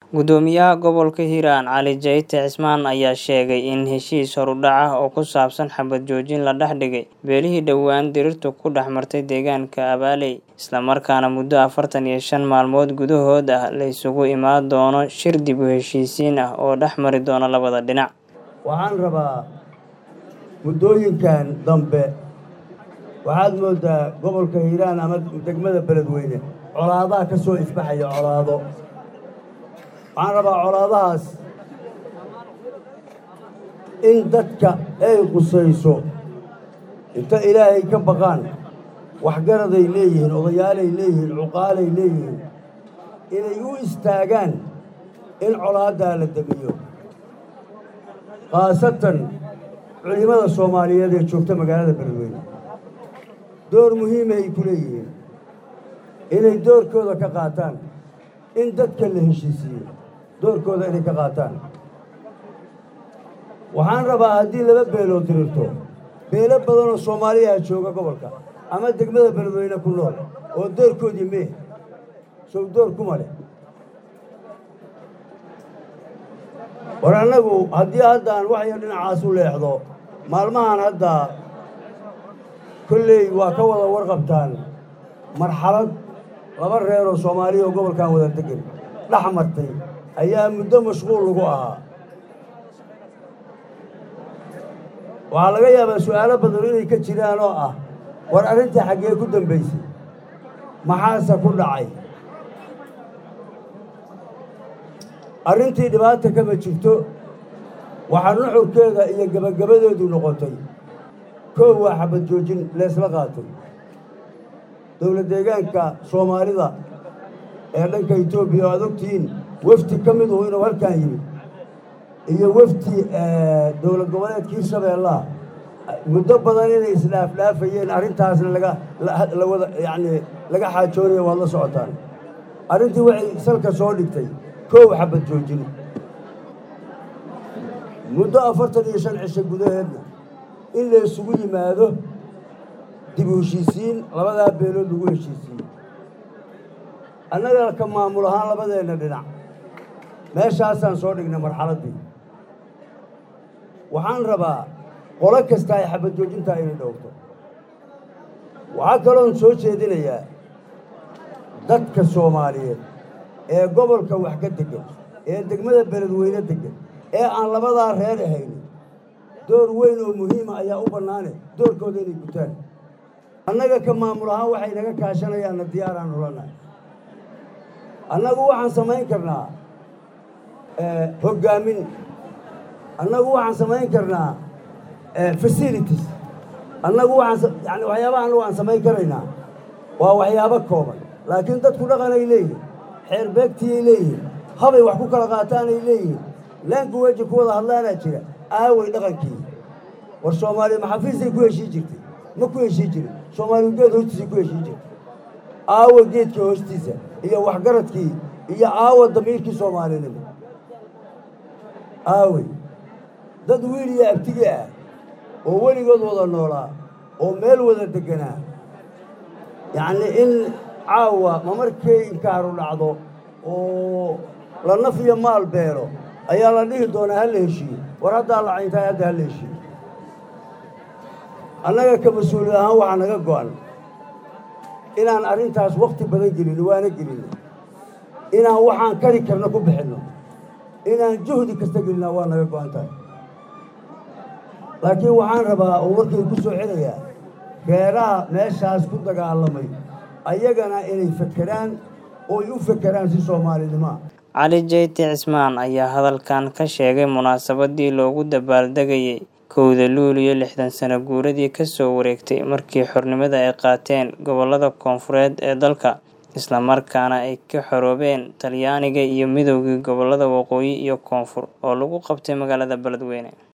Guddoomiyaha Gobolka Hiiraan Cali Jayte Cismaan ayaa sheegay in heshiis horudhac ah oo ku saabsan xabad joojin la dhex dhigay beelihii dhowaan dirirtu ku dhex martay deegaanka Abaaley, isla markaana muddo afartan iyo shan maalmood gudahood ah la isugu imaan doono shir dib u heshiisiin ah oo dhex mari doona labada dhinac. waxaan rabaa muddooyinkan dambe waxaad mooddaa gobolka hiiraan ama degmada beledweyne colaadaha ka soo isbaxaya colaado waxaan rabaa colaadahaas in dadka ay qusayso inta ilaahay ka baqaan waxgaraday leeyihiin odayaalay leeyihiin cuqaalay leeyihiin inay u istaagaan in colaaddaa la demiyo khaasatan culimmada soomaaliyeed ee joogta magaalada beledweyne door muhiimahay ku leeyihiin inay doorkooda ka qaataan in dadka la heshiisiiyo doorkooda inay ka qaataan waxaan rabaa haddii laba beelood dirirto beelo badanoo soomaaliyaha jooga gobolka ama degmada beledweyne ku nool oo doorkoodii mee sow door kuma leh war annagu haddii haddaan waxyar dhinacaas u leexdo maalmahan hadda kolley waa ka wada warqabtaan marxalad laba reer oo soomaaliya oo gobolkan wada degan dhex martay ayaa muddo mashquul lagu ahaa waxaa laga yaabaa su'aalo badan inay ka jiraan oo ah war arrintii xaggee ku dambaysay maxaase ku dhacay arrintii dhibaata kama jirto waxaa nuxurkeeda iyo gebagabadeedu noqotay koow waa xabad joojin leesla qaatay dowlad deegaanka soomaalida ee dhanka etoobiya oo aad ogtihiin wefdi ka mid uhu inuu halkan yimid iyo wefdi dowlad goboleedka hirshabeellaha muddo badan inay isdhaafdhaafayeen arrintaasna laga la wada yacnii laga xaajoonaya waad la socotaan arrintii waxay salka soo dhigtay koow xabad joojin muddo afartan iyo shan cisho gudaheedna in la isugu yimaado dib u heshiisiin labadaa beelood lagu heshiisiiyo annaga ka maamul ahaan labadeenna dhinac meeshaasaan soo dhignay marxaladdii waxaan rabaa qolo kasta ay xabad joojintaa inay dhowrto waxaa kaloon soo jeedinayaa dadka soomaaliyeed ee gobolka wax ka degan ee degmada beledweyne degan ee aan labadaa reer ahaynin door weyn oo muhiima ayaa u bannaane doorkooda inay gutaan annaga ka maamul ahaan waxay naga kaashanayaanna diyaaraan hulanahay annagu waxaan samayn karnaa hoggaamin annagu waxaan samayn karnaa facilities annagu waxaan yani waxyaabaha annagu aan samayn karaynaa waa waxyaabo kooban laakiin dadku dhaqanay leeyihin xeer beegtiyay leeyihiin habay wax ku kala qaataanay leeyihiin languweji ku wada hadlaanaa jira aaway dhaqankii war soomaaliya maxafiisay ku heshii jirtay ma ku heshii jirin soomaaliya geed hoostiisay ku heshii jirtay aawa geedka hoostiisa iyo waxgaradkii iyo aawa damiirkii soomaalinimo aawey dad wiil iyo abtigi ah oo weligood wada noolaa oo meel wada degganaa yacnii in caawa ma markay inkaaru dhacdo oo la naf iyo maal beelo ayaa la dhihi doonaa ha la heshiiyo war haddaa la cayntahay hadda ha la heshiiyo annaga ka mas-uuliyad ahaan waxaa naga go'an inaan arrintaas wakhti badan gelino waana gelino inaan waxaan kari karno ku bixinno inaan juhdi kasta gelinaa waa naga go'an tahay laakiin waxaan rabaa oo markay ku soo celayaa reeraha meeshaas ku dagaalamay ayagana inay fekeraan oo ay u fekeraan si soomaalinimoa cali jayte cismaan ayaa hadalkan ka sheegay munaasabadii loogu dabaaldegayay kowda luuliyo lixdan sano guuradii ka soo wareegtay markii xornimada ay qaateen gobollada koonfureed ee dalka islamarkaana ay ka xoroobeen talyaaniga iyo midoogii gobollada waqooyi iyo koonfur oo lagu qabtay magaalada beledweyne